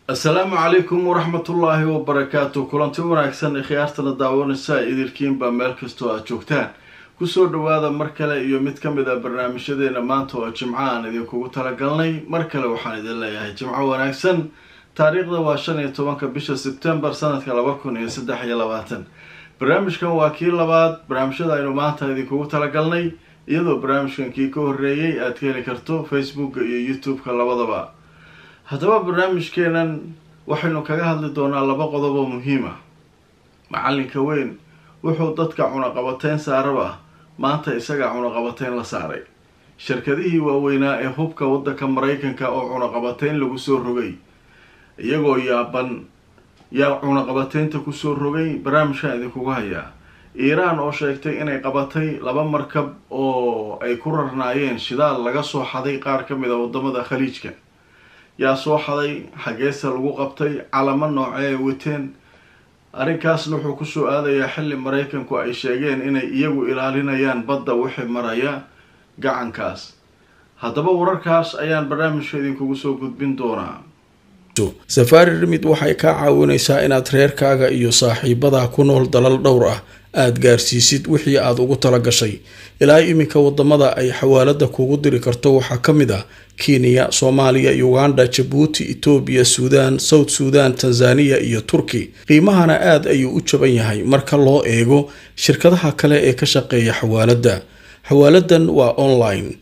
asalaamu calaykum waraxmatullaahi wabarakaatu kulanti wanaagsan ikhyaartana daawanaysa idilkiinbaa meel kastoo aad joogtaan kusoo dhawaada mar kale iyo mid ka mid a barnaamijyadeena maanta oo jimco aan idinkugu talagalnay mar kale waxaan idin leeyahay jimco wanaagsan taariikhda waa shan iyo tobanka bisha sebtembar sanadka laba kun iyo saddex iyo labaatan barnaamijkan waa kii labaad barnaamijyada aynu maanta idinkugu talagalnay iyadoo barnaamijkan kii ka horreeyay aad ka heli karto facebooka iyo youtube-ka labadaba haddaba barnaamijkeenan waxaynu kaga hadli doonaa laba qodob oo muhiim ah macalinka weyn wuxuu dadka cunaqabateyn saaraba maanta isagaa cunaqabateyn la saaray shirkadihii waaweynaa ee hubka waddanka maraykanka oo cunaqabateyn lagu soo rogay iyagoo yaaban yaa cunaqabateynta kusoo rogay barnaamijkan idinkugu hayaa iiraan oo sheegtay inay qabatay laba markab oo ay ku rarnaayeen shidaal laga soo xaday qaar ka mid a wadamada khaliijka yaa soo xaday xageesa lagu qabtay calamo noocee ay wateen arrinkaasna wuxuu kusoo aadayaa xilli maraykanku ay sheegeen inay iyagu ilaalinayaan badda wixii maraya gacankaas haddaba wararkaas ayaan barnaamijka idinkugu soo gudbin doonaa safaari rimid waxay kaa caawinaysaa inaad reerkaaga iyo saaxiibadaa ku nool dalal dhowr ah aad gaarsiisid wixii aad ugu tala gashay ilaa iminka wadamada ay xawaalada kugu diri karto waxaa ka mid ah kenya soomaaliya uganda jabuuti etoobiya suudaan south suudan tanzaniya iyo turki qiimahana aad ayuu u jaban yahay marka loo eego shirkadaha kale ee ka shaqeeya xawaalada xawaaladan waa online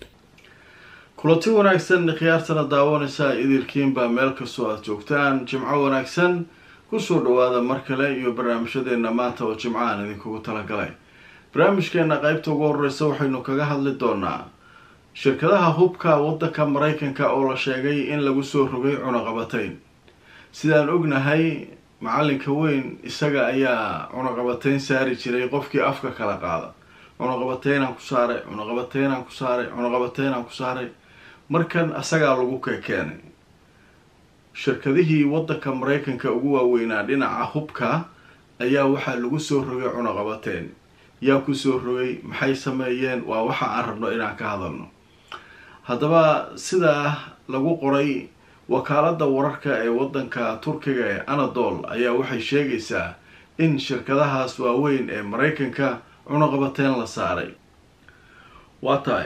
kulanti wanaagsan khiyaartana daawanaysaa idilkiinbaa meel kastoo aad joogtaan jimco wanaagsan kusoo dhawaada mar kale iyo barnaamijyadeena maanta oo jimco aan idinkugu talagalay barnaamijkeena qeybta ugu horeysa waxaynu kaga hadli doonaa shirkadaha hubka waddanka maraykanka oo la sheegay in lagu soo rogay cunaqabateyn sidaan ognahay macalinka weyn isaga ayaa cunaqabateyn saari jiray qofkii afka kala qaada cunaqabateynaan ku saaray cunaqabateynaan ku saaray cunaqabateynaan ku saaray markan isagaa lagu kekeenay shirkadihii waddanka maraykanka ugu waaweynaa dhinaca hubka ayaa waxaa lagu soo rogay cunaqabateyn yaa kusoo rogay maxay sameeyeen waa waxa aan rabno inaan ka hadalno haddaba sidaa lagu qoray wakaalada wararka ee waddanka turkiga ee anadol ayaa waxay sheegaysaa in shirkadahaas waaweyn ee maraykanka cunaqabateyn la saaray waa tahay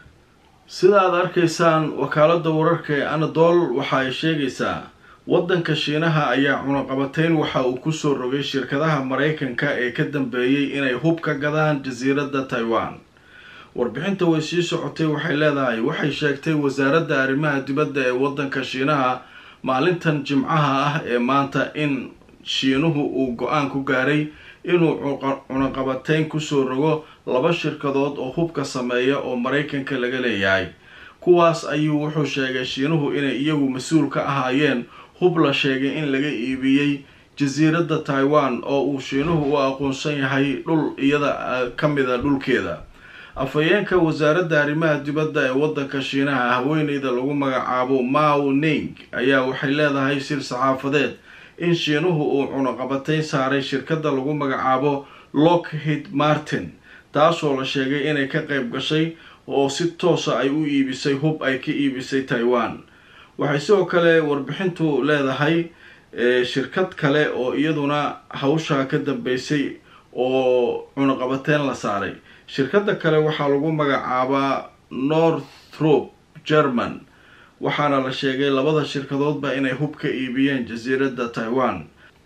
sida aad arkaysaan wakaalada wararka ee anadol waxa ay sheegaysaa waddanka shiinaha ayaa cunaqabateyn waxa uu kusoo rogay shirkadaha maraykanka ee ka dambeeyey inay hub ka gadaan jasiiradda taiwan warbixinta way sii socotay waxay leedahay waxay sheegtay wasaaradda arrimaha dibadda ee waddanka shiinaha maalintan jimcaha ah ee maanta in shiinuhu uu go-aan ku gaaray inuu cunaqabateyn kusoo rogo laba shirkadood oo hubka sameeya oo maraykanka laga leeyahay kuwaas ayuu wuxuu sheegay shiinuhu inay iyagu mas-uul ka ahaayeen hub la sheegay in laga iibiyey jasiiradda taiwan oo uu shiinuhu u aqoonsan yahay dhul iyada ka mida dhulkeeda afhayeenka wasaaradda arrimaha dibadda ee waddanka shiinaha haweeneyda lagu magacaabo mao ning ayaa waxay leedahay sir saxaafadeed in shiinuhu uu cunaqabateyn saaray shirkadda lagu magacaabo lockheed martin taasoo la sheegay inay ka qayb gashay oo si toosa ay u iibisay hub ay ka iibisay taiwan waxay sidoo kale warbixintu leedahay shirkad kale oo iyaduna hawshaa ka dambeysay oo cunaqabateyn la saaray shirkadda kale waxaa lagu magacaabaa northrop german waxaana la sheegay labada shirkadoodba inay hub ka iibiyeen jasiiradda taiwan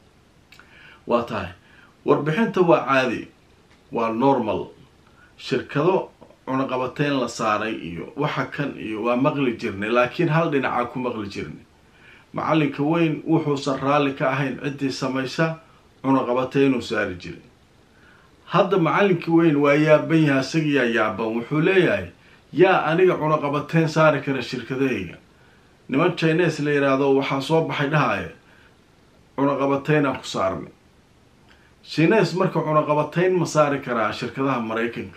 waa tahay warbixinta waa caadi waa normal shirkado cunaqabateyn la saaray iyo waxa kan iyo waa maqli jirnay laakiin hal dhinacaa ku maqli jirnay macalinka weyn wuxuusan raalli ka ahayn ciddii samaysa cunaqabateynuu saari jiray hadda macalinka weyn waa yaaban yaha isagiyaa yaaban wuxuu leeyahay yaa aniga cunaqabateyn saari kara shirkadahayga niman chines la yidhaahdo waxaa soo baxay dhahaya cunaqabateynaan ku saarnay chines marka cunaqabateyn ma saari karaa shirkadaha maraykanka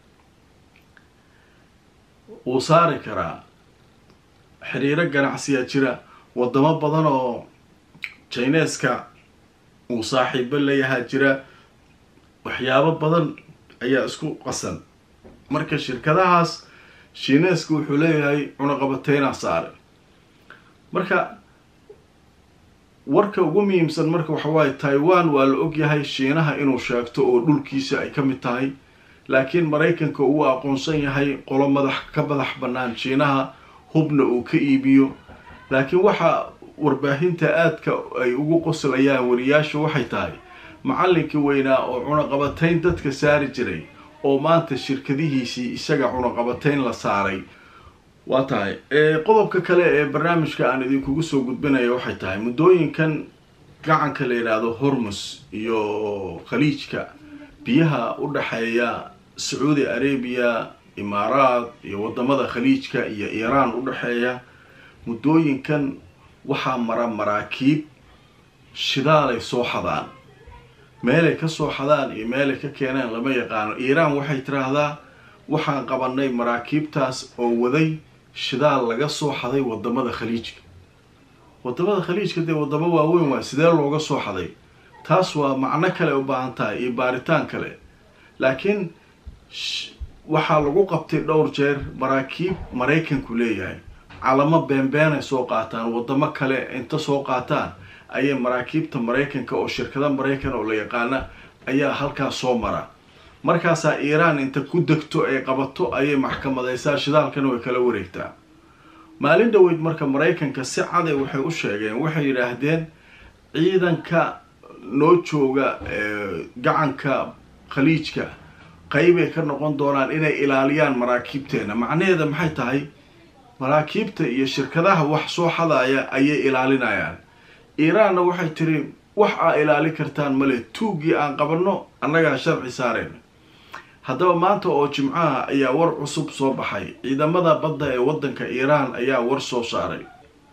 wuu saari karaa xiriiro ganacsiyaa jira wadamo badan oo chineska uu saaxiibo layahaa jira waxyaabo badan ayaa isku qasan marka shirkadahaas shiineeska wuxuu leeyahay cunaqabateynaa saaray marka warka ugu muhiimsan marka waxawaaye taiwan waa la ogyahay shiinaha inuu sheegto oo dhulkiisa ay ka mid tahay laakiin maraykanka uu aqoonsan yahay qolo madax ka madax bannaan shiinaha hubna uu ka iibiyo laakiin waxa warbaahinta aadka ay ugu qoslayaan wariyaasha waxay tahay macallinkii weynaa oo cunaqabatayn dadka saari jiray oo maanta shirkadihiisii isaga cunaqabatayn la saaray waa tahay qodobka kale ee barnaamijka aan idinkugu soo gudbinaya waxay tahay muddooyinkan gacanka la yidhaahdo hormus iyo khaliijka biyaha u dhexeeya sacuudi arabiya imaaraad iyo wadamada khaliijka iyo iiraan u dhexeeya muddooyinkan waxaa mara maraakiib shidaalay soo xadaan meelay ka soo xadaan iyo meelay ka keeneen lama yaqaano iiraan waxay tiraahdaa waxaan qabanay maraakiibtaas oo waday shidaal laga soo xaday wadamada khaliijka wadamada khaliijka dee wadamo waaweyn waa sidee looga soo xaday taas waa macno kale u baahan tahay iyo baaritaan kale laakiin waxaa lagu qabtay dhowr jeer maraakiib maraykanku leeyahay calamo beenbeenay soo qaataan wadamo kale inta soo qaataan ayay maraakiibta maraykanka oo shirkada maraykan oo la yaqaana ayaa halkaas soo mara markaasaa iiraan inta ku degto ay qabato ayay maxkamadaysaa shidaalkana way kala wareegtaa maalin dhaweyd marka maraykanka si caday waxay u sheegeen waxay yidhaahdeen ciidanka noo jooga gacanka khaliijka qeybay ka noqon doonaan inay ilaaliyaan maraakiibteena macnaheeda maxay tahay maraakiibta iyo shirkadaha wax soo xadaya ayay ilaalinayaan iiraanna waxay tiri wax aa ilaali kartaan male tuuggii aan qabanno annagaa sharci saareen haddaba maanta oo jimcaha ayaa war cusub soo baxay ciidamada badda ee waddanka iiraan ayaa war soo saaray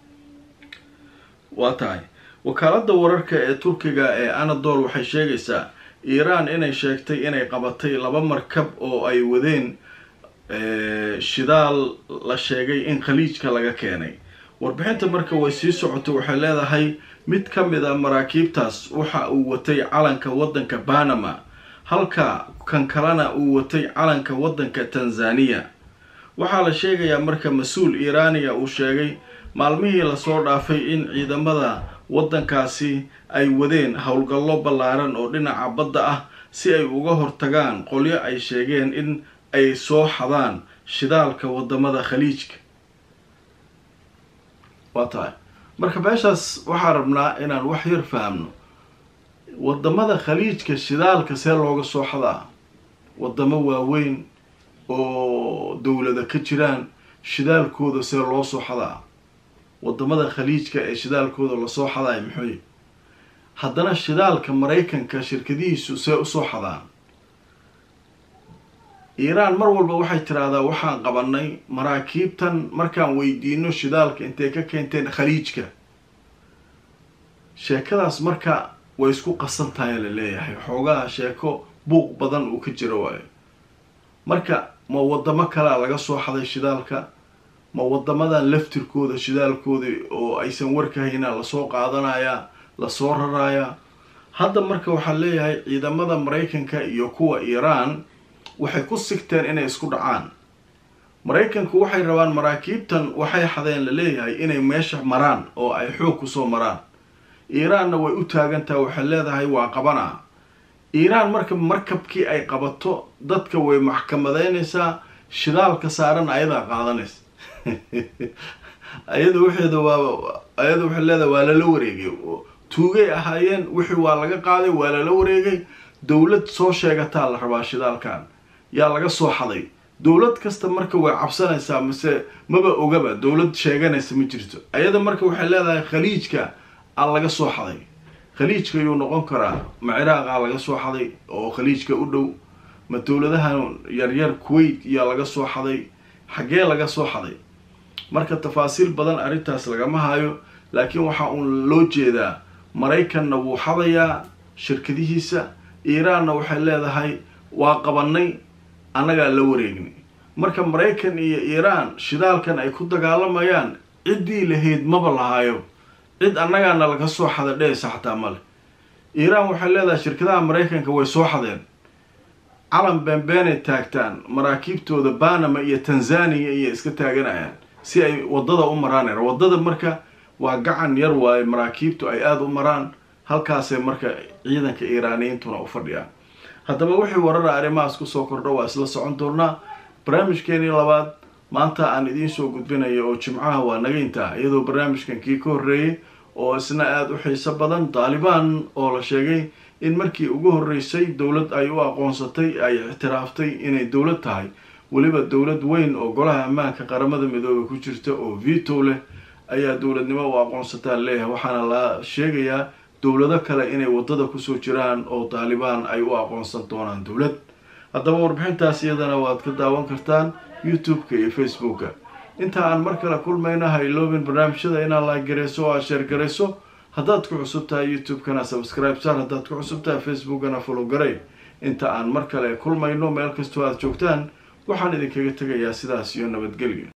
waa tahay wakaaladda wararka ee turkiga ee anadol waxay sheegaysaa iiraan inay sheegtay inay qabatay laba markab oo ay wadeen shidaal la sheegay in khaliijka laga keenay warbixinta marka way sii socotay waxay leedahay mid ka mid a maraakiibtaas waxa uu watay calanka waddanka banama halka kan kalena uu watay calanka waddanka tanzaniya waxaa la sheegayaa marka mas-uul iiraaniya uu sheegay maalmihii lasoo dhaafay in ciidamada waddankaasi ay wadeen howlgallo ballaaran oo dhinaca badda ah si ay uga hortagaan qolyo ay sheegeen in ay soo xadaan shidaalka wadamada khaliijka waa tahay marka meeshaas waxaa rabnaa inaan wax yar fahamno wadamada khaliijka shidaalka see looga soo xadaa wadamo waaweyn oo dowlada ka jiraan shidaalkooda see loo soo xadaa wadamada khaliijka ee shidaalkooda lasoo xadaay muxuuy haddana shidaalka maraykanka shirkadihiisu see usoo xadaan iiraan mar walba waxay tiraahdaa waxaan qabanay maraakiibtan markaan weydiino shidaalka intay ka keenteen khaliijka sheekadaas marka way isku qasan tahay la leeyahay xoogaha sheeko buuq badan uu ka jiro waayo marka ma wadamo kalea laga soo xaday shidaalka ma wadamadan laftirkooda shidaalkooda oo aysan warkahaynaa lasoo qaadanayaa lasoo rarayaa hadda marka waxaa leeyahay ciidamada maraykanka iyo kuwa iiraan waxay ku sigteen inay isku dhacaan maraykanku waxay rabaan maraakiibtan waxay xadeen la leeyahay inay meesha maraan oo ay xoog kusoo maraan iiraanna way u taagantaha waxay leedahay waa qabanaa iiraan marka markabkii ay qabato dadka way maxkamadeynaysaa shidaalka saaran ayadaa qaadanaysa ayada waxeeda waa ayada waxay leedahay waa lala wareegay tuugay ahaayeen wixii waa laga qaaday waa lala wareegay dowlad soo sheegataa la rabaa shidaalkan yaa laga soo xaday dowlad kasta marka way cabsanaysaa mase maba ogaba dowlad sheeganaysa ma jirto ayada marka waxay leedahay khaliijka aa laga soo xaday khaliijka yuu noqon karaa ma ciraaqa laga soo xaday oo khaliijka u dhow ma dowladahan yaryar kuwait yaa laga soo xaday xaggee laga soo xaday marka tafaasiil badan arrintaas lagama hayo laakiin waxaa uun loo jeedaa maraykanna wuu xadayaa shirkadihiisa iiraanna waxay leedahay waa qabanay annagaa la wareegnay marka maraykan iyo iiraan shidaalkan ay ku dagaalamayaan ciddii lahayd maba lahaayo cid annagaana laga soo xada dhehaysa xataa male iiraan waxay leedahay shirkadaha maraykanka way soo xadeen calan beenbeenay taagtaan maraakiibtooda banama iyo tanzaniya iyo iska taaganayaan si ay wadada u maraan waddada marka waa gacan yar waaye maraakiibtu ay aada u maraan halkaasay marka ciidanka iiraaniyiintuna u fadhiyaan haddaba wixii warara arrimahaas kusoo kordho waa isla socon doonaa barnaamijkeenii labaad maanta aan idiin soo gudbinayo oo jimcaha waa naga intaa iyadoo barnaamijkan kii ka horreeyay oo isna aada u xiiso badan daalibaan oo la sheegay in markii ugu horreysay dowlad ay u aqoonsatay ay ictiraaftay inay dowlad tahay weliba dowlad weyn oo golaha ammaanka qaramada midoobe ku jirta oo vito leh ayaa dowladnimo u aqoonsataa leeyahay waxaana la sheegayaa dowlado kale inay waddada kusoo jiraan oo daalibaan ay u aqoonsan doonaan dowlad haddaba warbixintaas iyadana waad ka daawan kartaan youtube-ka iyo facebooka inta aan mar kale kulmayna ha iloobin barnaamijyada inaad laaggarayso oo aad sheergarayso haddaad ku cusub tahay youtube-kana subscribe sar haddaad ku cusub tahay facebookana follow garay inta aan mar kale kulmayno meel kastoo aad joogtaan waxaan idinkaga tegayaa sidaas iyo nabadgelyo